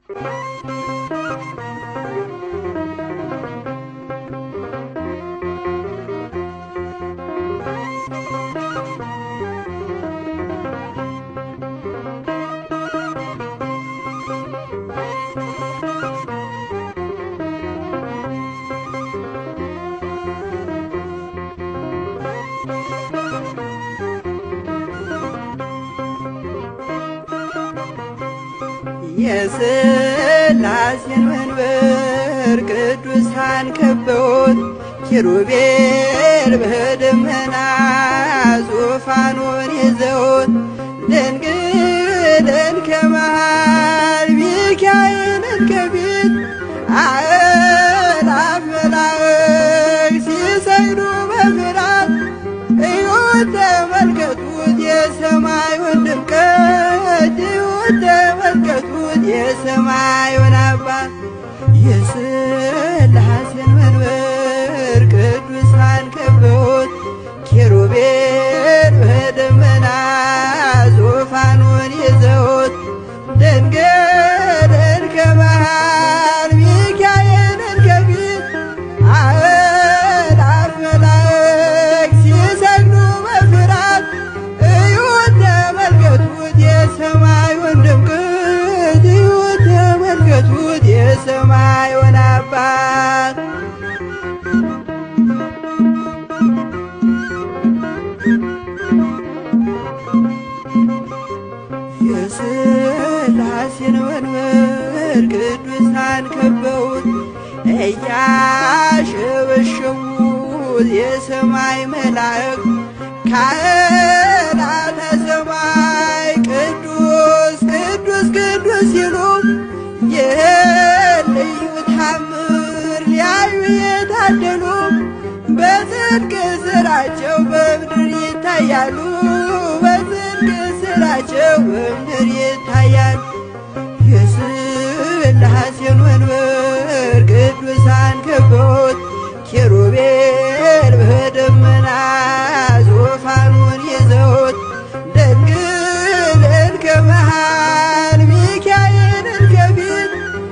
የሥላሴን መንበር ቅዱሳን ከበውት ኪሩቤል በደመና ዙፋኑን ይዘውት ድንግልን ከመሃል ሚካኤልን ከፊት አእላፍ መላእክት ሲሰግዱ በፍርሃት እዩት ተመልከቱት የሰማዩን ድምቀት እዩት ተመልከቱት የሰማዩን አባት የሥላሴን መንበር ቅዱሳን ከበውት ኪሩቤል በደመና ዙፋኑን ይዘውት ድንግልን ከመሃል ሚካኤልን ከፊት አእላፍ መላእክት ሲሰግዱ በፍርሃት እዩት ተመልከቱት የሰማዩን ድምቀት እዩት ተመልከቱት የሰማዩን አባት የሥላሴን መንበር ቅዱሳን ከበውት እያሸበሸቡት የሰማይ መላእክት ካህናተ ሰማይ ቅዱስ ቅዱስ ቅዱስ ሲሉ ይህን ልዩ ታምር ሊያዩ የታደሉ በጽድቅ ስራቸው በምድር ይታያሉ በጽድቅ ስራቸው በምድር ይታያሉ። የሥላሴን መንበር ቅዱሳን ከበውት ኪሩቤል በደመና ዙፋኑን ይዘውት ድንግልን ከመሃል ሚካኤልን ከፊት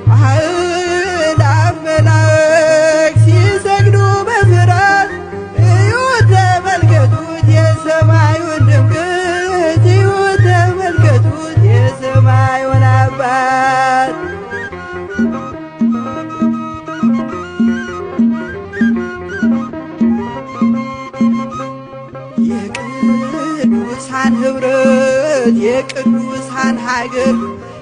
አእላፍ መላእክት ሲሰግዱ በፍርሃት እዩት ተመልከቱት የሰማዩን ድምቀት እዩት ተመልከቱት የሰማዩን አባት የቅዱሳን ኅብረት የቅዱሳን ሀገር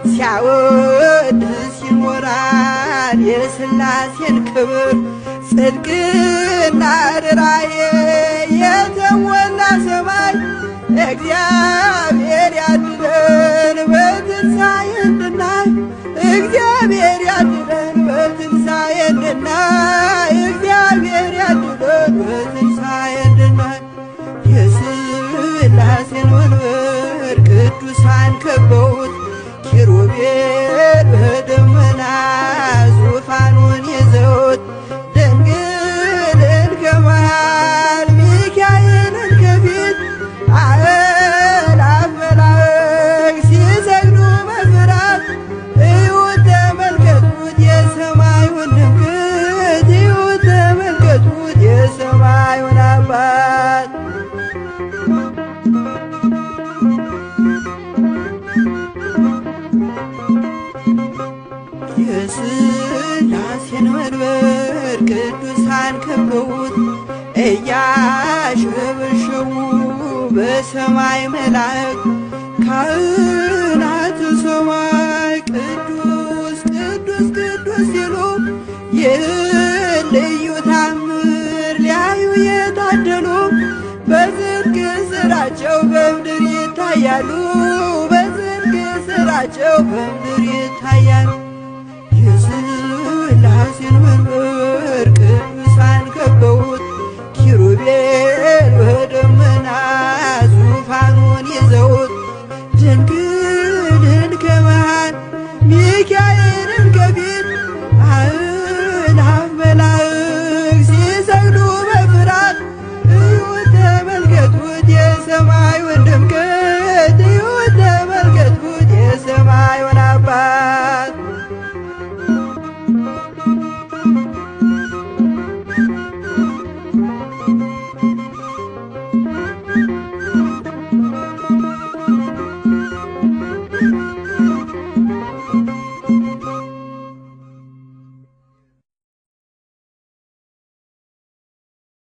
ሲያወድስ ይኖራል የሥላሴን ክብር ጽድቅና ርራዬ የተሞላ ሰማይ እግዚአብሔር ያድነን በትንሣኤ እንድናይ እግዚአብሔር ያድነን በትንሣኤ እንድናይ እግዚአብሔር ያድነን በትንሣኤ እንድናይ የሥላሴን መንበር ቅዱሳን ከበውት ኪሩቤል በደመና ዙፋኑን ይዘውት ድንግልን ከመሃል ሚካኤልን ከፊት አእላፍ መላእክት ሲሰግዱ በፍርሃት እዩት ተመልከቱት የሰማዩን ድምቀት እዩት ተመልከቱት የሰማዩን አባት የሥላሴን መንበር ቅዱሳን ከበውት እያሸበሸቡ በሰማይ መላእክት ካህናተ ሰማይ ቅዱስ ቅዱስ ቅዱስ ሲሉ ይህን ልዩ ታምር ሊያዩ የታደሉ በጽድቅ ስራቸው በምድር ይታያሉ በጽድቅ ስራቸው በምድር ይታያሉ። የሥላሴን መንበር ቅዱሳን ከበውት ኪሩቤል በደመና ዙፋኑን ይዘውት ድንግልን ከመሃል ሚካኤልን ከፊት